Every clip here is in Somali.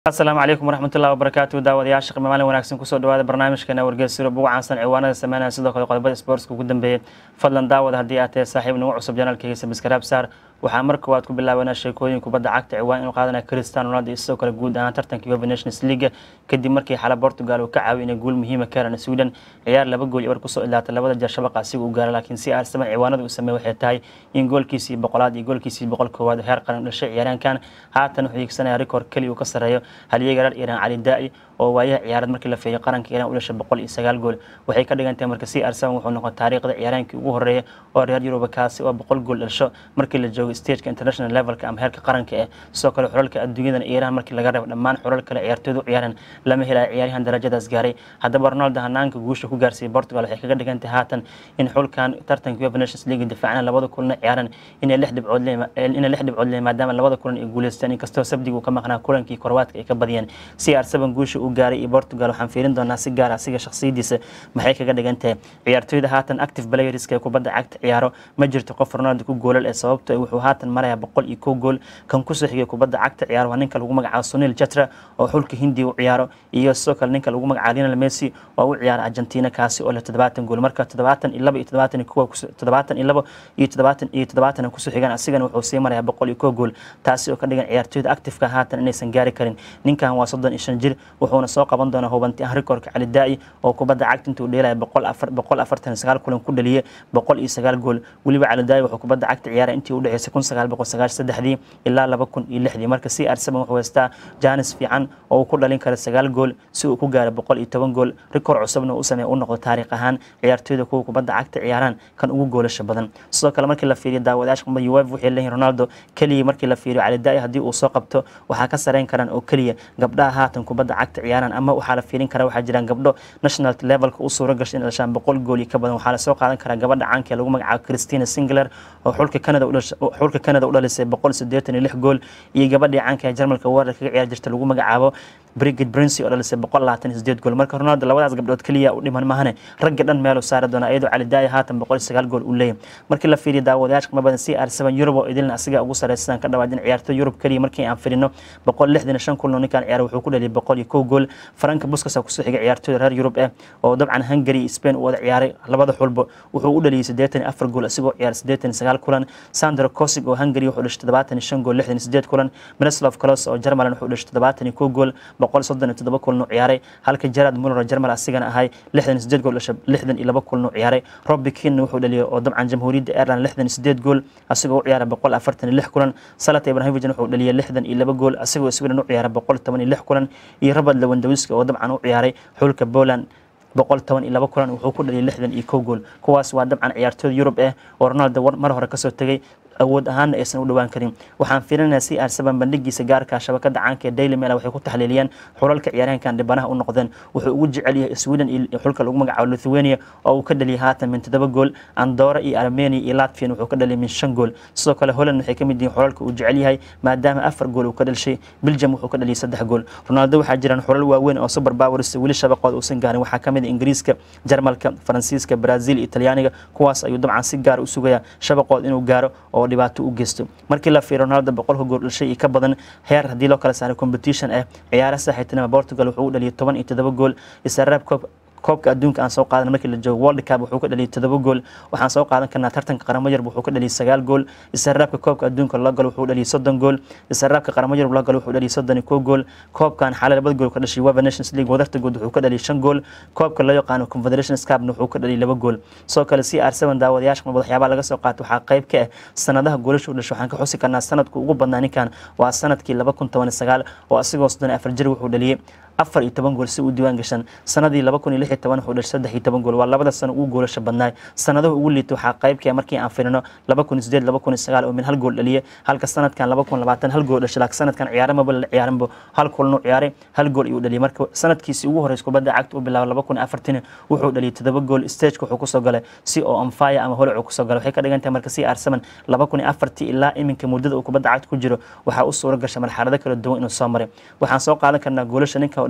asalaamu calaykum waraxmatullahi wabarakaatu daawadayaasha qiimo maalin wanaagsan kusoo dhawaada barnaamijkeena wargeysiro ugu caansan ciwaanada sameynaya sidoo kale qodobada sportska ugu dambeeyay fadlan daawada haddii aad tahay saaxiib nagu cusub janaalkayga sabskaraab saar waxaa mar koowaad ku bilaabanaa sheekooyin kubadda cagta ciwaan inuu qaadanaya cristiano ronaldo iyo sidoo kale guud ahaan tartanka uefa nations league kadib markii xala portugal uu ka caawiy inay guul muhiima ka helaan sweden ciyaar laba gool ibar kusoo ilaatay labada jeer shabaqa asiga uu gaara laakiin si arsaban ciwaanada uu sameey waxay tahay in goolkiisii boqolaad iyo goolkiisii boqol koowaad heer qaran dhashay ciyaaraankan haatan wuxuu hiigsanaya rikoor keli uu ka sareeyo halyeega reer iiraan cali daa'i oo waayaha ciyaarad markii la feeyay qaranka iiraan u dhashay boqol iyo sagaal gool waxay ka dhigan tahay marka si arsaban wuxuu noqon taariikhda ciyaaraankii ugu horeeya oo reer yuruba kaasi oo boqol gool dhasho markii la joogo stageka international levelka ama heerka qaranka eh sidoo kale xulalka adduunyadan iiraan markii laga reebo dhammaan xulal kale ciyaartooydu u ciyaaran lama helayo ciyaaryahan darajadaas gaaray haddaba ronaldo hanaanka guusha ku gaarsiiyey portugal waxay kaga dhigan tahay haatan in xulkan tartanka uefa nations league difaacana labada kulana ciyaaran inay lix dhibcood inay lix dhibcood leeyihin maadaama labada kulan ay guuleysteen inkastoo sabdiga uu ka maqnaa kulankii korwaadka ay ka badiyeen si arsaban guusha uu gaaray iyo portugal waxaan fiirin doonaa si gaar asiga shakhsiyadiisa maxay kaga dhigan tahay ciyaartooyda haatan active playerska ee kubadda cagta ciyaaro ma jirto qof ronaldo ku goolal ee sababto wuxuu haatan maraya boqol iyo kow gool kan kusoo xigay kubadda cagta ciyaaro waa ninka lagu magacaabo sunil jatra oo xulka hindiya u ciyaaro iyo sidoo kale ninka lagu magacaabo lionel messi oo u ciyaara argentina kaasi oo leh toddobaatan gool marka toddobaatan iyo laba iyo toddobaatan iyo kuwa toddobaatan iyo labo iyo toddobaatan iyo toddobaatan kusoo xigaan asigana wuxuu sii maraya boqol iyo kow gool taasi oo ka dhigan ciyaartooyda actifeka haatan inaysan gaari karin ninkan waa soddon iyo shan jir wuxuuna soo qaban doonaa hubanti ah rikoorka cali daa'i oo kubadda cagta intuu dheelaya boqol afar boqol afartan sagaal kulan ku dhaliyay boqol iyo sagaal gool weliba cali daa'i wuxuu kubadda cagta ciyaaray intii u dhexeysay kun sagaal boqol sagaashan saddexdii ilaa laba kun iyo lixdii marka si arsaban wuxuu haystaa jaanis fiican oo uu ku dhalin kara sagaal gool si uu ku gaaro boqol iyo toban gool rikoor cusubna u sameeya u noqdo taariikh ahaan ciyaartooyda kuwa kubadda cagta ciyaaraan kan ugu goolasha badan sidoo kale markii la fiiriyo daawadayaasha qumada uef waxay leeyihin ronaldo keliya markii la fiiriyo cali daa'i haddii uu soo qabto waxaa ka sareyn karaan oo keliya gabdhaha haatan kubadda cagta ciyaaraan ama waxaa la fiirin karaa waxaa jiraan gabdho national levelka u suura gashay in dhashaan boqol gool iyo ka badan waxaa lasoo qaadan karaa gabadha caanka ee lagu magacaabo christina singler oo xulka canada xulka canada u dhalisay boqol sideetan iyo lix gool iyo gabadhii caanka ee jarmalka weerar kaga ciyaar jirta lagu magacaabo brigid brincy oo dhalisay boqol labaatan iyo sideed gool marka ronaldo labadaas gabdhood keliya u dhiman mahane ragga dhan meeluu saari doona iyadoo cali daaya haatan boqol iyo sagaal gool uu leeyahy markii la fiiriyo daawadayaasha qima badan si arsaban yurub oo idilna asiga ugu sareysa sidaan ka dhawaajin ciyaartoy yurub keliya markii aan firino boqol lixdan iyo shan kulno ninkaan ciyaar wuxuu ku dhaliyay boqol iyo kow gool faranka buskasa kusoo xigay ciyaartooyda reer yurub eh oo dabcan hungary iyo spain u wada ciyaaray labada xulbo wuxuu u dhaliyay siddeetan iyo afar gool isagoo ciyaaray siddeetan iyo sagaal kulan sandro kosig oo hungary wuxuu dhashay toddobaatan iyo shan gool lixdan iyo sideed kulan miroslav kolos oo jarmalan wuxuu dhashay toddobaatan iyo kow gool boqol soddon iyo toddoba kulnu ciyaaray halka gerard muller oo jarmal asigana ahay lixdan iyo sideed gool dhashay lixdan iyo laba kulnu ciyaaray robbie keane wuxuu dhaliyay oo dabcan jamhuuriyadda ireland lixdan iyo sideed gool asigoo u ciyaaray boqol afartan iyo lix kulan salata ibrahimovic wuxuu dhaliyay lixdan iyo laba gool asigoo sweden u ciyaaray boqol toban iyo lix kulan iyo robert lewandowski oo dabcan u ciyaaray xulka poland boqol toban iyo laba kulan wuxuu ku dhaliyay lixdan iyo kow gool kuwaas waa dabcan ciyaartooyda yurub eh oo ronaldo mar hore kasoo tegay awood ahaanna aysan u dhawaan karin waxaan fiirinaya si arsaban bandhigiisa gaarka shabakada caanka ee daily mail waxay ku taxliiliyeen xulalka ciyaaryahankan dhibanaha u noqdeen wuxuu ugu jecel yahay sweden iyo xulka lagu magacaabo lithuania oo uu ka dhaliyay haatan min toddoba gool andora iyo armenia iyo latvian wuxuu ka dhaliyay min shan gool sidoo kale holland waxay ka mid yihiin xulalka uu jecel yahay maadaama afar gool uu ka dhalishay belgium wuxuu ka dhaliyay saddex gool ronaldo waxaa jiraan xulal waaweyn oo super powers weli shabaqooda uusan gaarin waxaa kamid ah ingiriiska jarmalka faransiiska brazil iyo talyaaniga kuwaas ayuu dabcan si gaar u sugayaa shabaqooda inuu gaaro oo dhibaato u geysto markii la fiiriyo ronaldo boqolka gool dhashay iyo ka badan heer haddii loo kala saaray competition ah ciyaara saaxiibtinima portugal wuxuu u dhaliyay toban iyo toddoba gool israab coob koobka adduunka aan soo qaadan markii la joogo world cup wuxuu ka dhaliyay todoba gool waxaan soo qaadan karnaa tartanka qaramo yarb wuxuu ka dhaliyay sagaal gool israabka koobka adduunka loo galo wuxuu dhaliyay soddon gool israabka qaramo yarb loo galo wuxuu dhaliyay soddon iyo kow gool koobkan xaalay labada gool ka dhashay weva nations league wadarta good wuxuu ka dhaliyay shan gool koobka loo yaqaano confederations cupna wuxuu ka dhaliyay laba gool sidoo kale si arsaban daawadayaasha mabad waxyaabaha laga soo qaatay waxaa qayb ka ah sanadaha goolasha u dhashay waxaan ka xusi karnaa sanadku ugu badnaa ninkan waa sanadkii laba kun toban iyo sagaal oo asigoo soddon iyo afar jir wuxuu dhaliyay afar iyo toban gool si uu diiwaan gashan sanadii laba kun iyo lix iyo toban wuxuu dhashay saddex iyo toban gool waa labada sano ugu goolasha badnaay sanadaha ugu liita waxaa qaybkaya markii aan firino laba kun iyo sideed laba kun iyo sagaal oo min hal gool dhaliye halka sanadkan laba kun labaatan hal gool dhashay laakiin sanadkan ciyaaramaba la ciyaaranbo hal kulnu ciyaaray hal gool iyuu dhaliyay marka sanadkiisii ugu horreys kubadda cagta u bilaaba laba kun iyo afartan wuxuu dhaliyay todoba gool stageka wuxuu kusoo galay si oo onfire ama holacu kusoo galay waxay ka dhigan tahay marka si arsaman laba kun iyo afartii ilaa iminka muddada uu kubadda cagta ku jiro waxaa u suura gashay marxalado kala duwan inuu soo maray waxaan soo qaadan karnaa goolasha ninka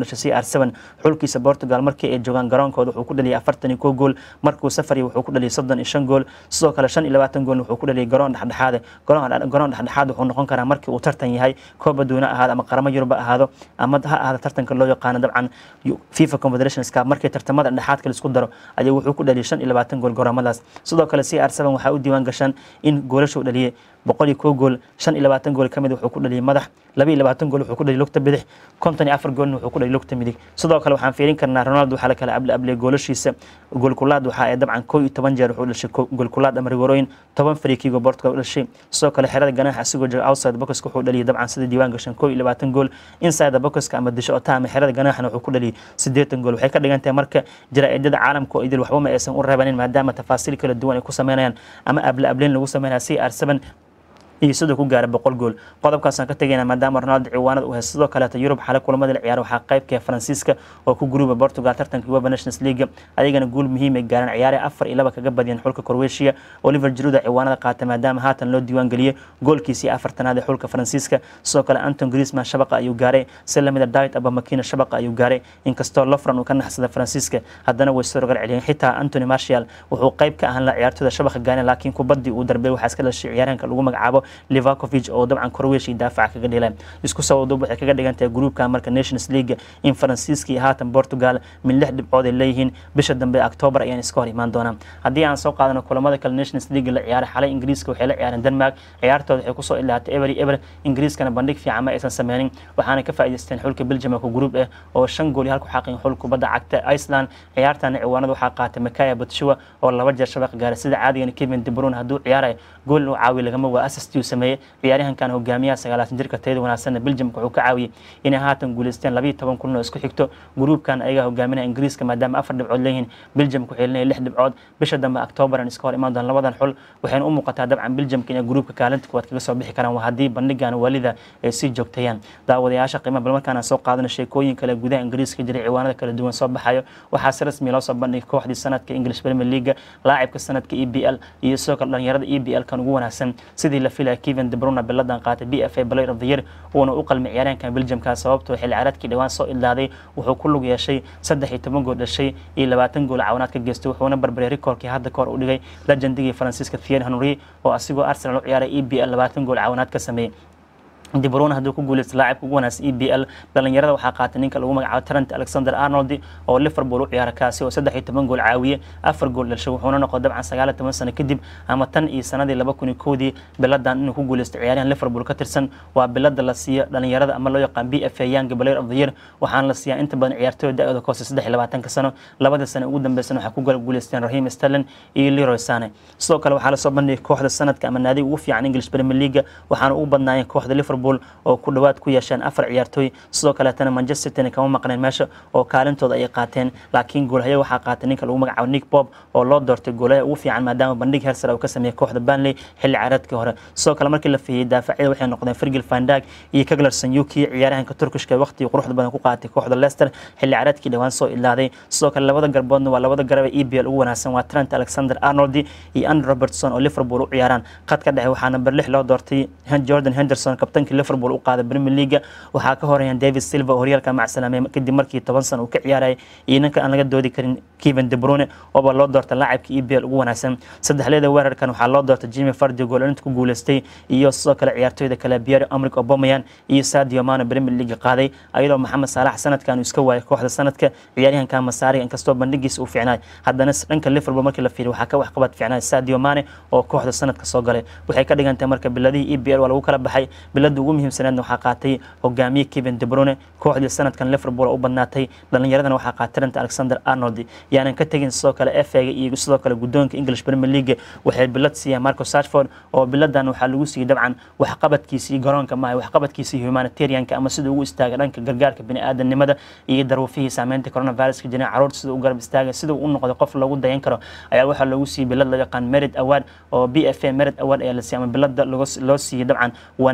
dhashay c r seven xulkiisa portugal markii ay joogaan garoonkooda wuxuu ku dhaliyay afartan iyo kow gool markuu safariya wuxuu ku dhaliyay soddon iyo shan gool sidoo kale shan iyo labaatan gool wuxuu ku dhaliyay garoon dhexdhexaade garoon dhexdhexaad wuxuu noqon karaa markii uu tartan yahay koob adduuna ahaado ama qaramo yurub ahaado ama ha ahaado tartanka loo yaqaano dabcan fifa confederations cup markii tartamada dhexaadka laisku daro ayuu wuxuu ku dhaliyay shan iyo labaatan gool garoomadaas sidoo kale c r seven waxaa u diiwaan gashan in goolashu dhaliyay boqol iyo kow gool shan iyo labaatan gool ka mid wuxuu ku dhaliyay madax laba iyo labaatan gool wuxuu ku dhaliyay lugta bidix konton iyo afar goolna wuxuu ku dhaliyay lugta midig sidoo kale waxaan fiirin karnaa ronaldo waxaa la kala able abley goolashiisa goolkulaad waxaa ee dabcan kow iyo toban jeer wuxuu dhashay goolkulaad ama rigorooyin toban fariikigo portugal u dhashay sidoo kale xerada ganaaxa asigoo jooga outside boxka wuxuu dhaliyay dabcan sida diiwaan gashan kow iyo labaatan gool inside boxka ama disho ota ama xerada ganaaxana wuxuu ku dhaliyay siddeetan gool waxay ka dhigan tahay marka jaraa'idada caalamka oo idil waxba ma aysan u reebanin maadaama tafaasiil kala duwan ay ku sameynayaan ama able ableyn lagu sameynaya c r seven iyo sidoo ku gaara boqol gool qodobkaasaan ka tegayna maadaama ronaldo ciwaanada uu haysto sidoo kaleeto yurub xale kulamada la ciyaara waxaa qaybka faransiiska oo ku guruuba portugal tartanka weba nations league ayagana guul muhiim ay gaareen ciyaare afar iyo laba kaga badiyeen xulka croatia oliver jiruda ciwaanada qaatay maadaama haatan loo diiwaan geliyey goolkiisii afartanaad ee xulka faransiiska sidoo kale anton griezmann shabaqa ayuu gaaray si lamida diet abamakina shabaqa ayuu gaaray inkastoo lofran uu ka naxsada faransiiska haddana way soo rogal celiyeen xitaa antony martial wuxuu qayb ka ahaan la ciyaartooda shabaqa gaareen laakiin kubaddii uu darbey waxaa iska dhashay ciyaaryahanka lagu magacaabo livakovic oo dabcan croatia daafaca kaga dhileen isku soo wadub waxay kaga dhigan tahay gruupka marka nations league in faransiiska iyo haatan portugal min lix dhibcood ay leeyihiin bisha dambe october ayaan iska hor imaan doonaa haddii aan soo qaadano kulamada kale nations league la ciyaaray xalay ingiriiska waxay la ciyaareen denmark ciyaartooda waxay kusoo ilaatay ebery eber ingiriiskana bandhig fiican ma aysan sameynin waxaana ka faa'iidaysteen xulka belgium ku gruup ah oo shan gool iyo halku xaqin xul kubadda cagta iceland ciyaartana ciwaanada waxaa qaatay makaya batshuwa oo laba jeer shabaq gaaray sida caadigana kevin de bruyne hadduu ciyaarayo gool inuu caawiyo lagama waa assist uu sameeyey ciyaaryahankan hogaamiyaha sagaalaatan jirka tayada wanaagsanna belgiumka wuxuu ka caawiyey inay haatan guuleysteen labayo toban kulan oo isku xigto gruupkan ayagaa hogaaminaya ingiriiska maadaama afar dhibcood leeyihiin belgiumka waxay leeyihin lix dhibcood bisha dambe octoberan iska hor imaan doon labadan xul waxayna u muuqataa dabcan belgiumka inay gruupka kaalinta kuwaad kaga soo bixi karaan waa haddii bandhigan waalida ay sii joogtayaan daawadayaasha qiimaha bal markaan aan soo qaadano sheekooyin kale gudaha ingiriiska jiray ciwaanada kala duwan soo baxayo waxaa si rasmi loo soo bandhigay kooxdii sanadka english premier league laacibka sanadka e b l iyo sidoo kale dhalinyarada e b l kan ugu wanaagsan sidii la filaya kevin de bruyne biladan qaatay b f a player of the year uuna u qalmay ciyaaryahankan belgiumka sababtoo xilli ciyaareedkii dhawaan soo ilaaday wuxuu ku lug yeeshay saddex iyo toban gool dhashay iyo labaatan gool cawanaad ka geystay wuxuuna barbaray rikoorkii hadda kahor u dhigay legendigii faransiiska thierry henry oo asigoo arsenal u ciyaaray e b l labaatan gool cawanaad ka sameeyey dibrone hadduu ku guuleysta laacibka ugu wanaagsan e b l dhalinyarada waxaa qaatay ninka lagu magacaabo trent alexander arnold oo liverpool u ciyaara kaasi oo saddex iyo toban gool caawiye afar gool dhashay wuxuuna noqday dabcan sagaal iyo toban sano kadib ama tan iyo sanadii laba kun iyo kowdii biladan inuu ku guuleysto ciyaaryahan liverpool ka tirsan waa bilada la siiyo dhalinyarada ama loo yaqaan b f a young player of the year waxaana la siiyaa inta badan ciyaartooyda da-dooda koose saddex iyo labaatanka sano labada sano ugu dambeysana waxaa ku guuleysteen raheem sterling iyo leroy sane sidoo kale waxaa lasoo bandhigay kooxda sanadka ama naadiga ugu fiican english premier league waxaana ugu badnaayeen kooxda liverpool oo ku dhowaad ku yeesheen afar ciyaartooy sidoo kaleetana manchester city kama maqneen meesha oo kaalintooda ay qaateen laakiin goolhaya waxaa qaatay ninka lagu magacaabo nick bob oo loo doortay goolhaya ugu fiican maadaama bandhig hersar uu ka sameeyey kooxda banley xilli ciyaareedkii hore sidoo kale markii la fiiyey daafacyada waxay noqdeen fergil fandag iyo kaglarson yuki ciyaaryahanka turkishka waqtigii quruxda badan ku qaatay kooxda leicester xilli ciyaareedkii dhawaan soo ilaaday sidoo kale labada garboodna waa labada garab ee e b l ugu wanaagsan waa trent alexander arnold iyo andrew robertson oo liverpool u ciyaaraan khadka dhexe waxaa number lix loo doortay jordan henderson kabtankii liverpool u qaaday premier league waxaa ka horeeyaan david silva oo horyaalka macsalaamey kadib markii toban sano uu ka ciyaaray iyo ninka aan laga doodi karin kevin de bruyne ooba loo doortay laacibka e b l ugu wanaagsan saddexleeda weerarkan waxaa loo doortay jimmy fardi goolinta ku guuleystay iyo sidoo kale ciyaartooyda kale pierre amrik obomayan iyo sadio mano premier league qaaday ayadoo maxamed saalax sanadkan uu iska waayay kooxda sanadka ciyaaryahanka masaariga inkastoo bandhigiisa uu fiicnaay haddana dhanka liverpool markii la fiiriy waxaa ka waxqabad fiicnaay sadio mane oo kooxda sanadka soo galay waxay ka dhigan tahay marka biladihii e b l waa lagu kala baxay bilada ugu muhiimsaneedna waxaa qaatay hogaamiye kevin de bruyne kooxdii sanadkan liverpool oo u badnaatay dhalinyaradana waxaa qaatay trent alexander arnold yaanan ka tegin sidoo kale fa iyo sidoo kale guddoonka english premier league waxay bilad siiyeen marco sarford oo biladan waxaa lagu siiyey dabcan waxqabadkiisii garoonka maaha waxqabadkiisii humanitarianka ama siduu ugu istaagay dhanka gargaarka biniaadanimada iyo daruufihii saameynta coronaviruska jiran caruurta siduu u garab istaagay siduu u noqday qof lagu dayan karo ayaa waxaa loogu siiyey bilad loo yaqaan merit award oo b f a merit award ayaa la siiyey ama bilada loo siiyey dabcan wanaagii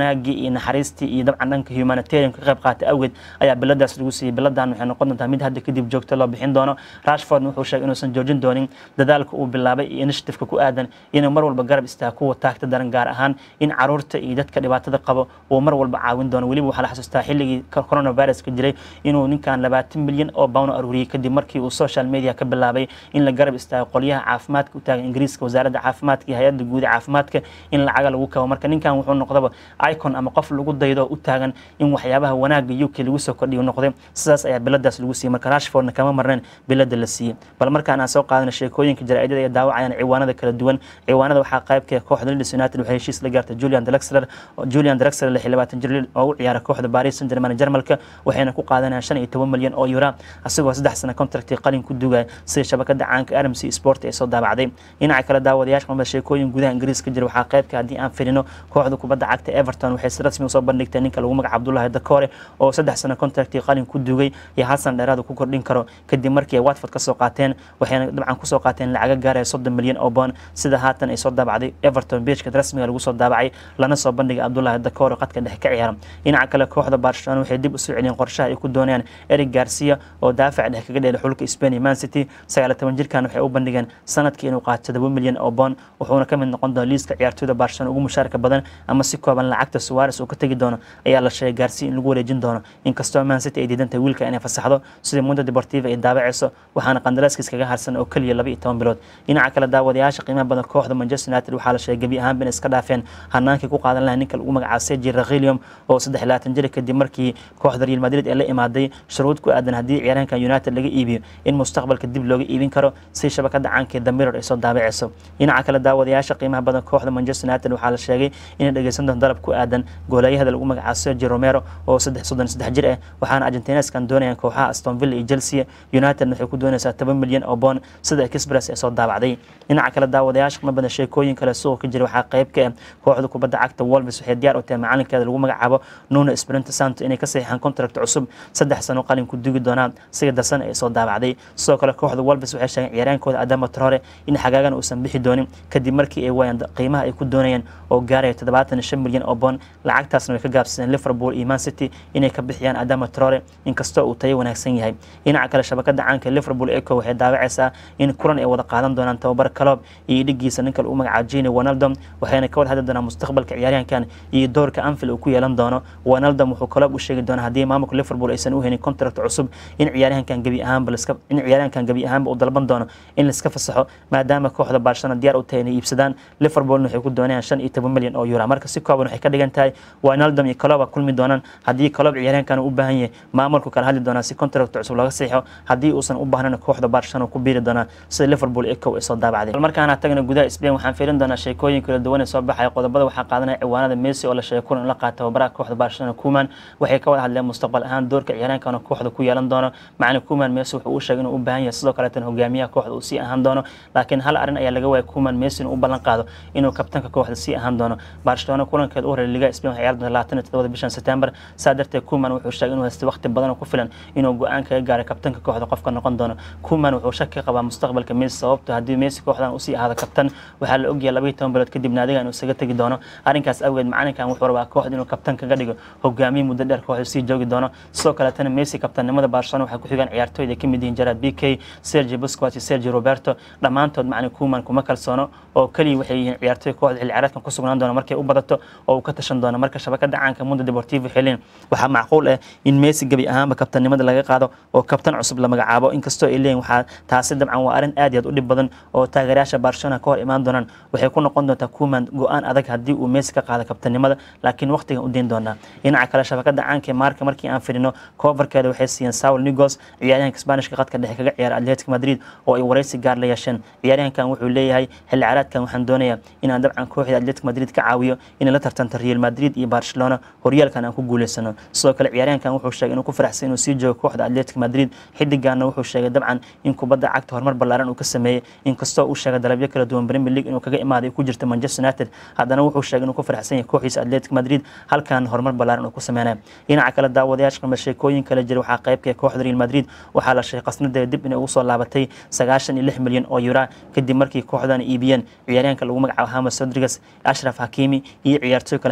iyo naxariistii iyo dabcan dhanka humanitarian ka qayb qaatay awgeed ayaa biladaas lagu siiyey biladan waxay noqon doontaa mid hadda kadib joogto loo bixin doono rashford wuxuu sheegay inuusan joojin doonin dadaalka uu bilaabay iyo initiativeka ku aadan inuu mar walba garab istaago kuwa taagta daran gaar ahaan in caruurta iyo dadka dhibaatada qabo uu mar walba caawin doono weliba waxaa la xasuustaa xilligii coronaviruska jiray inuu ninkan labaatan milyan oo bawno aruuriyey kadib markii uu social media ka bilaabay in la garab istaago qolyaha caafimaadka u taagan ingiriiska wasaaradda caafimaadka iyo hay-adda guud ee caafimaadka in lacaga lagu kabo marka ninkan wuxuu noqdaba icon ama qof lagu daydo u taagan in waxyaabaha wanaaga uk lagu soo kordhiyo noqday sidaas ayaa biladaas lagu siiyey marka rashfordna kama marneen bilada la siiyey bal markaan aan soo qaadana sheekooyinka jaraa'idada ee daawacayaan ciwaanada kala duwan ciwaanada waxaa qaybka kooxda Leeds United waxay heshiis la gaartay Julian Draxler Julian Draxler lix iyo labaatan jir oo u ciyaara kooxda Paris Saint-Germain Jarmalka waxayna ku qaadanayaan shan iyo toban milyan oo euro asagoo saddex sano contract qalin ku dugay sida shabakada caanka RMC Sport ee soo daabacday dhinaca kale daawadayaasha qomada sheekooyin gudaha Ingiriiska jira waxaa qaybka haddii aan firino kooxda kubadda cagta Everton waxay si rasmi u soo bandhigtay ninka lagu magacaabo Abdullahi Dakore oo saddex sano contract qalin ku dugay iyo hal san dheeraad ku kordhin karo kadib markii ay Watford ka soo qaateen waxayna dabcan ku soo qaateen lacag gaaraya soddon milyan oo bond sida haatan ay soo daabacday Everton page-ka rasmiga lagu soo daabacay lana soo bandhigay Abdullahi Dakore qadka dhexe ka ciyaara dhinaca kale kooxda Barcelona waxay dib u soo celiyeen qorshaha ay ku doonayaan Eric Garcia oo daafac dhexe kaga dheelay xulka Spain iyo Man City 19 jirkan waxay u bandhigeen sanadkii inuu qaato 7 milyan oo bond wuxuuna ka mid noqon doonaa liiska ciyaartooyda Barcelona ugu mushaarka badan ama si kooban lacagta Suarez uu ka tagi doono ayaa la sheegay Garcia in lagu wareejin doono inkastoo Man City ay diidan tahay wiilka inay fasaxdo sida Mundo Deportivo ay daabacayso waxaana qandaraaskiis kaga harsan oo kaliya 12 bilood dhinaca kale daawadayaasha qiimaha badan kooxda Manchester United waxaa la sheegay gebi ahaan bin iska dhaafeen hanaankii ku qaadan lahaa ninka lagu magacaabo Sergio Reguilon oo 23 jir kadib markii kooxda Real Madrid ay la imaaday shuruud ku aadan haddii ciyaaraanka United laga iibiyo in mustaqbalka dib looga iibin karo si shabakada caanka The Mirror ay soo daabacayso dhinaca kale daawadayaasha qiimaha badan kooxda Manchester United waxaa la sheegay inay dhageysan doonto dalab ku aadan goolayaha lagu magacaabo Sergio Romero oo 33 jir ah waxaana Argentineskan doonayaan kooxaha Aston Villa iyo Chelsea United waxay ku doonaysaa 10 milyan oo bond sida Express ay soo daabacday dhinaca kale daawadayaasha qiimaha badan sheekooyin kale suuqa ka jira waxaa qayb ka ah kooxda kubadda cagta Wolves waxay diyaar u tahay macalinkeeda lagu magacaabo Nuno Espirito Santo inay ka saxiixaan contract cusub saddex sano qalin ku dugi doonaan sida darsan ay soo daabacday sidoo kale kooxda Wolves waxay sheegeen ciyaaraankooda Adama Traore in xagaagan uusan bixi doonin kadib markii ay waayeen qiimaha ay ku doonayeen oo gaaraya 75 milyan oo bond lacagtaasna way ka gaabsadeen Liverpool iyo Man City inay ka bixiyaan Adama Traore inkastoo uu tayo wanaagsan yahay dhinaca kale shabakada caanka Liverpool Echo waxay daawacaysaa in kulan ay wada qaadan doonaan tababar Klopp iyo dhigiisa ninka lagu magacaabo Gini Wijnaldum waxayna ka wada hadli doonaan mustaqbalka ciyaaryahankan iyo doorka Anfield uu ku yeelan doono Wijnaldum wuxuu Klopp u sheegi doonaa haddii maamulka Liverpool aysan u helin contract cusub in ciyaaryahankan gabi ahaanba liska in ciyaaryahankan gabi ahaanba uu dalban doono in la iska fasaxo maadaama kooxda Barcelona diyaar u tahay inay iibsadaan Liverpool waxay ku doonayaan 15 milyan oo euro marka si kooban waxay ka dhigan tahay Wijnaldum iyo Klopp kulmi doonaan haddii Klopp ciyaaryahankan u baahan yahay maamulku kala hadli doonaa si contract cusub laga saxiixo haddii uusan u baahnayn kooxda Barcelona ku biiri doonaa sida Liverpool Echo ay soo daabacday markaan tagna gudaha Spain waxaan fiirin doonaa sheekooyin kala duwan ee soo baxay qodobada waxaa qaadanaya ciwaanada Messi oo la sheegay kulan la qaato tababaraha kooxda Barcelona Koeman waxay ka wada hadleen mustaqbal ahaan doorka ciyaaryahankan kooxda ku yeelan doono macna Koeman Messi wuxuu u sheegay inuu u baahan yahay sidoo kale tan hogaamiyaha kooxda uu sii ahaan doono laakiin hal arrin ayaa laga waayay Koeman Messi inuu u ballan qaado inuu kabtanka kooxda sii ahaan doono Barcelona kulankeeda u horeeyay Liga Spain waxay ciyaari doontaa 27 bishan September saa darteed Koeman wuxuu sheegay inuu haysto waqti badan oo ku filan inuu go'aan kaga gaaro kabtanka kooxda qofka noqon doono Koeman wuxuu shaki ka qabaa mustaqbalka Messi sababtoo haddii Messi kooxdan uu sii ahaado kabtan waxaa la ogyahay 12 bilood kadib naadiga inuu isaga tagi doono arrinkaas awgeed macalinkan wuxuu rabaa kooxda inuu kabtan kaga dhigo hogaamiye muddo dheer kooxda sii joogi doono sidoo kale tan Messi kabtannimada Barcelona waxay ku xigaan ciyaartooyda ka mid yihiin Gerard Piqué Sergio Busquets iyo Sergio Roberto dhammaantood macalin Koeman kuma kalsoono oo kaliya waxay yihiin ciyaartooy kooxda xilli ciyaareedkan ku sugnaan doona markay u badato oo uu ka tashan doono marka shabakada caanka Mundo Deportivo xilin waxaa macquul ah in Messi gabi ahaanba kabtannimada laga qaado oo kabtan cusub la magacaabo inkastoo ay leeyihiin waxaa taasi dabcan waa arrin aad iyo aad u dhib badan oo taageerayaasha Barcelona ka hor imaan doonaan waxay ku noqon doontaa Koeman go'aan adag haddii uu Messi ka qaado kabtannimada laakiin waqtigan u deyn doonaa dhinaca kale shabakada caanka marka markii aan firino coverkeeda waxay siiyeen Saul Niguez ciyaaryahanka Isbaanishka qadka dhexe kaga ciyaara Atletico Madrid oo ay wareysi gaar la yeesheen ciyaaryahankan wuxuu leeyahay xilli ciyaareedkan waxaan doonayaa inaan dabcan kooxda Atletico Madrid ka caawiyo inay la tartanto Real Madrid iyo Barcelona horyaalkan aan ku guuleysano sidoo kale ciyaaryahankan wuxuu sheegay inuu ku faraxsan inuu sii joogo kooxda Atletico Madrid xidigaana wuxuu sheegay dabcan in kubadda cagta horumar ballaaran uu ka sameeyay inkastoo uu sheegay dalabyo kala duwan Premier League inuu kaga imaaday ku jirta Manchester United haddana wuxuu sheegay inuu ku faraxsan yahay kooxiisa Atletico Madrid halkan horumar ballaaran uu ku sameeyay dhinaca kale daawadayaasha qaba sheekooyin kala jira waxaa qayb ka kooxda Real Madrid waxaa la sheegay qasnadeeda dib inay ugu soo laabatay 96 milyan oo euro kadib markii kooxdan iibiyeen ciyaaryahanka lagu magacaabo James Rodriguez Ashraf Hakimi iyo ciyaartooy kale xagaagan la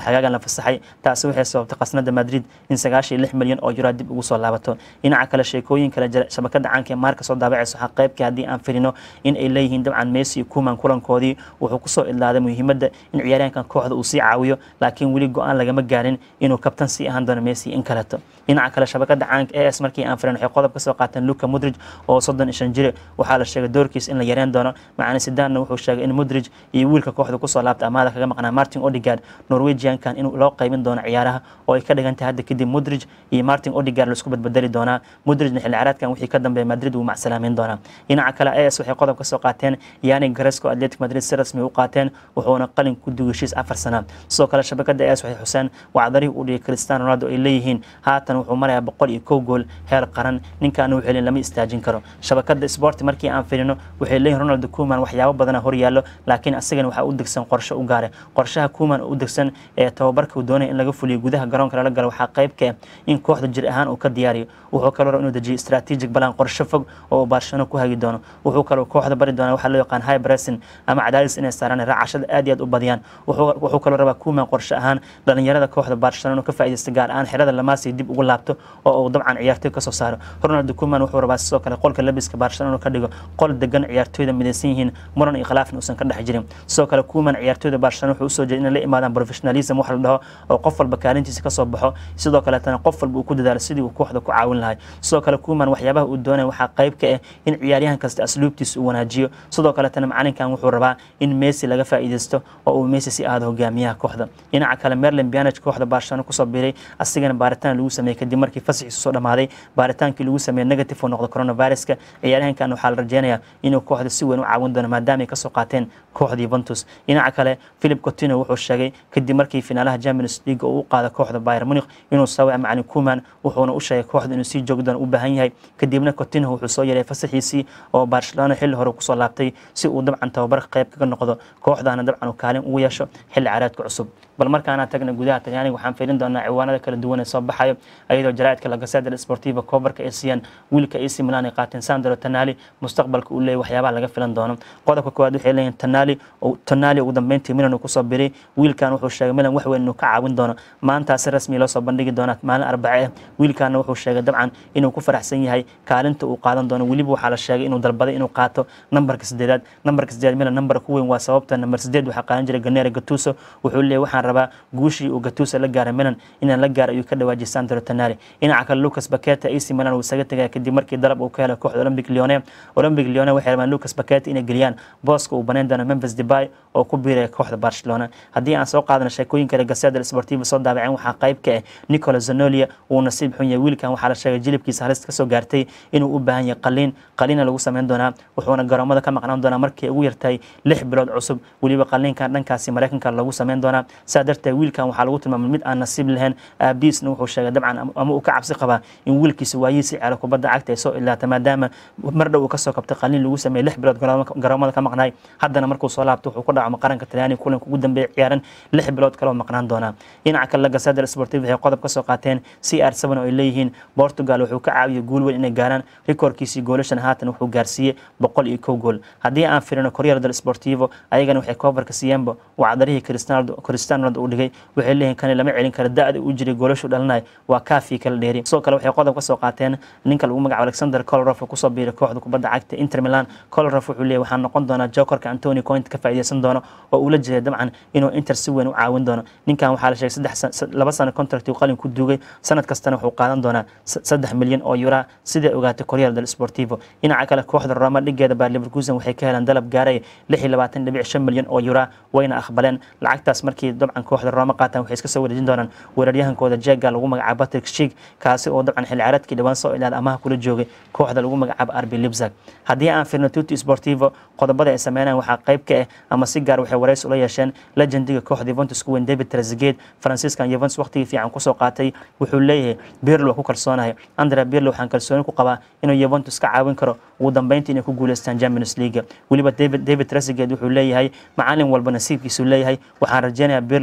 fasaxay taasi waxay sababtay qasnada madrid in sagaashan iyo lix milyan oo euro dib ugu soo laabato dhinaca kale sheekooyin kale jira shabakada caanka ee maarka soo daabacayso waxaa qaybkii haddii aan firino in ay leeyihiin dabcan messi iyo kuman kulankoodii wuxuu kusoo idlaaday muhiimadda in ciyaaryahankan kooxda uu sii caawiyo laakiin weli go-aan lagama gaarin inuu kabtan sii ahaan doono messi in kaleto dhinaca kale shabakada caanka as markii aan firin waxay qodob ka soo qaateen luka mudrij oo soddon iyo shan jire waxaa la sheegay doorkiis in la yareen doono macana sidaanna wuxuu sheegay in mudrij iyo wiilka kooxda kusoo laabta amaada kaga maqnaa martin odigard norwegiankan in loo qaybin doono ciyaaraha oo ay ka dhigan tahay hadda kadib mudrij iyo martin odigard laisku badbedeli doonaa mudrijna xilli ciyaareedkan wixii ka dambeeya madrid wuu macsalaameyn doonaa dhinaca kale as waxay qodob ka soo qaateen yani garesco atletic madrid si rasmi u qaateen wuxuuna qalin ku duway heshiis afar sana sidoo kale shabakada as waxay xuseen wacdarihii u dhigay cristiano ronaldo ay leeyihiin haatan wuxuu marayaa boqol iyo kow gool heer qaran ninkaana wuxuu lama istaajin karo shabakada sport markii aan firino waxay leeyihin ronaldo kuman waxyaabo badana horyaallo laakiin asagana waxaa u degsan qorshe u gaare qorshaha kuman u degsan ee tababarka uu doonaya in laga fuliyo gudaha garoonka lala galo waxaa qayb ka ah in kooxda jir ahaan uu ka diyaariyo wuxuu kaloo raba inuu dejiyo strategic balan qorshe fog oo uu barcelona ku hagi doono wuxuu kaloo kooxda bari doona waxaa loo yaqaan high pressing ama cadaadis inay saaraan raacashada aad iyo aad u badiyaan wuxuu kaloo rabaa kuman qorshe ahaan dhalinyarada kooxda barcelona ka faa'iidaysta gaar ahaan xerada lamaasi dib ugu laabto oo uu dabcan ciyaartoy kasoo saaro ronaldo kuman wuxuu rabaa sidoo kale qolka labiska barcelona ka dhigo qol degan ciyaartoyda midaysan yihiin muran iyo khilaafna uusan ka dhex jirin sidoo kale kuman ciyaartoyda barcelona wuxuu usoo jeeda inay la imaadaan professionalism wax la dhaho oo qof walba kaalintiisa kasoo baxo sidoo kaleetana qof walba uu ku dadaalo sidii uu kooxda ku caawin lahay sidoo kale kuman waxyaabaha uu doonaya waxaa qayb ka ah in ciyaaryahan kasta asluubtiisa uu wanaajiyo sidoo kaletana macalinkan wuxuu rabaa in messi laga faa'iidaysto oo uu messi si aado hogaamiyaha kooxda dhinaca kale merlin bianage kooxda barcelona kusoo biiray asigana baaritaan lagu sameeyey kadib markii fasaxiisu soo dhamaaday baaritaankii lagu sameeyey negative uu noqdo coronaviruska ciyaaryahankan waxaa la rajeynayaa inuu kooxda si weyn u caawin doono maadaama ay kasoo qaateen kooxda Juventus dhinaca kale Philip Coutinho wuxuu sheegay kadib markii finaalaha Champions League uu qaaday kooxda Bayern Munich inuu sawir macalin Koeman wuxuuna u sheegay kooxda inuu sii joogi doono u baahan yahay kadibna Coutinho wuxuu soo yaray fasaxiisii oo Barcelona xilli hore kusoo laabtay si uu dabcan tababar qayb kaga noqdo kooxdana dabcan uu kaalin ugu yeesho xilli ciyaareedka cusub bal markaana tagna gudaha Talyaaniga waxaan fiirin doonaa ciwaanada kala duwan ee soo baxayo ayadoo jaraa'idka La Gazzetta Sportiva coverka ay siiyaan wiilka AC Milan ay qaateen Sandro Tonali mustaqbalka uu leeyahay waxyaabaha laga filan doono qodobka koowaad waxay leeyihiin Tonali oo Tonali ugu dambeyntii Milan uu kusoo biray wiilkan wuxuu sheegay Milan wax weyn inuu ka caawin doono maanta si rasmi loo soo bandhigi doona maalin arbace wiilkan wuxuu sheegay dabcan inuu ku faraxsan yahay kaalinta uu qaadan doono weliba waxaa la sheegay inuu dalbaday inuu qaato nambarka sideedaad nambarka sideed Milan nambar ku weyn waa sababta nambar sideed waxaa qaadan jiray Gennaro Gattuso wuxuu leeyahay waxaan rabaa guushii uu Gattuso la gaaray Milan inaan la gaaro ayuu ka dhawaajiyay Sandro Tonali dhinaca kale Lucas Paqueta AC Milan uu isaga tagay kadib markii dalab uu ka helay kooxda Olympic Lyon Olympic Lyon waxay rabaan Lucas Paqueta inay geliyaan booska uu banaan doono Memphis Depay oo ku biiray kooxda Barcelona haddii aan soo qaadano sheekooyin kale Gazzetta Sportiva soo daabaceen waxaa qayb ka ah Nicola Zanolia uu nasiib xun yahay wiilkan waxaa la sheegay jilibkiisa halista kasoo gaartay inuu u baahan yahay qaliin qaliina lagu sameyn doonaa wuxuuna garoomada ka maqnaan doonaa markii ugu yartahay lix bilood cusub weliba qaliinkan dhankaasi Mareykanka lagu sameyn doonaa saa darteed wiilkan waxaa lagu tilmaamay mid aan nasiib lahayn aabiisna wuxuu sheegay dabcan ama uu ka cabsi qabaa in wiilkiisa waayiisi ciyaaro kubadda cagta ay soo ilaata maadaama mar dhow uu kasoo kabtay qaliin lagu sameeyey lix bilood garoomada ka maqnaay haddana markuu soo laabto wuxuu ku dhacmo qaranka talyaaniga kulanka ugu dambeeya ciyaaran lix bilood kale oo maqnaan doonaa dhinaca kale Gazzetta Sportiva waxay qodob ka soo qaateen CR7 oo ay leeyihiin Portugal wuxuu ka caawiyay guul weyn inay gaaraan rikoorkiisii goolashan haatan wuxuu gaarsiiyey boqol iyo kow gool haddii aan firino Corriere dello Sportivo ayagana waxay coverka siiyeenba wacdarihii Cristiano Cristiano Ronaldo uu dhigay waxay leeyihiin kan lama celin karo da'da uu jiray goolashu dhalinay waa kaafi kala dheeri sidoo kale waxay qodob ka soo qaateen ninka lagu magacaabo Alexander Kolarov oo kusoo biiray kooxda kubadda cagta Inter Milan Kolarov wuxuu leeyahay waxaan noqon doonaa jokerka Antonio Conte ka faa'iideysan doono oo uu la jeeday dabcan inuu Inter si weyn u caawin doono ninkan waxaa la sheegay saddex laba sano contract uu qalin ku duugay sanad kastana wuxuu qaadan doonaa saddex milyan oo euro sidai ogaatay Corriere dello Sportivo dhinaca kale kooxda Roma dhigeeda Bayer Leverkusen waxay ka heleen dalab gaaray lix iyo labaatan dhibic shan milyan oo euro wayna aqbaleen lacagtaas markii dabcan kooxda Roma qaataan waxay iska soo wareejin doonaan weeraryahankooda Jega lagu magacaabo Patrick Schick kaasi oo dabcan xilli ciyaareedkii dhawaan soo ilaad amaha kula joogay kooxda lagu magacaabo RB Leipzig haddii aan firno Tutti Sportivo qodobada ay sameynayaan waxaa qayb ka ah ama si gaar waxay wareysi ula yeesheen legendiga kooxda Juventus ku weyn David Trezeguet Franciscan Juventus waqtigii fiican kusoo qaatay wuxuu leeyahay Pirlo ku kalsoonahay Andrea Pirlo waxaan kalsooni ku qabaa inuu Juventus ka caawin karo ugu dambeyntii inay ku guuleystaan Champions League weliba David David Trezeguet wuxuu leeyahay macalin walba nasiibkiisu leeyahay waxaan rajeynayaa Pirlo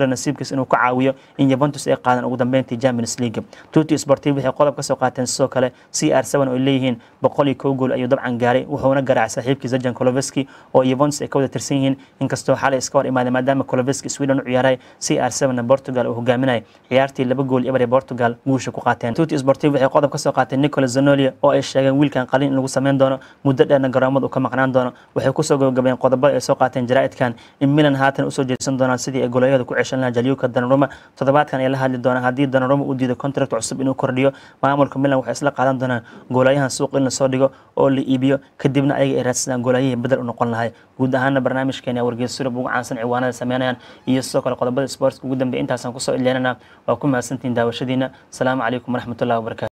milan nasiibkiis inuu ka caawiyo in Juventus ay qaadan ugu dambeyntii Champions League tuti sportive waxay qodob ka soo qaateen sidoo kale CR7 oo leeyihiin boqol iyo kow gool ayuu dabcan gaaray wuxuuna garaacay saaxiibkiisa Jan Koloveski oo Juventus ay ka wada tirsan yihiin inkastoo xalay iska hor imaaday maadaama Koloveski Sweden u ciyaaray CR7 na Portugal uu hogaaminay ciyaartii laba gool iyo Portugal guusha ku qaateen tuti sportive waxay qodob ka soo qaateen Nicolas Zanoli oo ay sheegeen wiilkan qalin in lagu sameyn doono muddo dheerna garoomada uu ka maqnaan doono waxay kusoo gabagabeen qodobada ay soo qaateen jaraa'idkan in Milan haatan usoo jeedsan doonaan sidii ay golayada ku ceshan lahaa Jaliuka Donnarumma toddobaadkan ay la hadli doonaan haddii Donnarumma uu diido contract cusub inuu kordhiyo maamulka Milan waxay isla qaadan doonaan goolayahan suuq in la soo dhigo oo la iibiyo kadibna ayaga ay raadsadaan goolayihii bedel u noqon lahay guud ahaana barnaamijkeena wargeys surub ugu caansan ciwaanada sameynayaan iyo sidoo kale qodobada sportska ugu dambeeya intaasaan kusoo ileenana waa ku mahadsantihiin daawashadiina asalaamu calaykum waraxmatullahi wabarakatu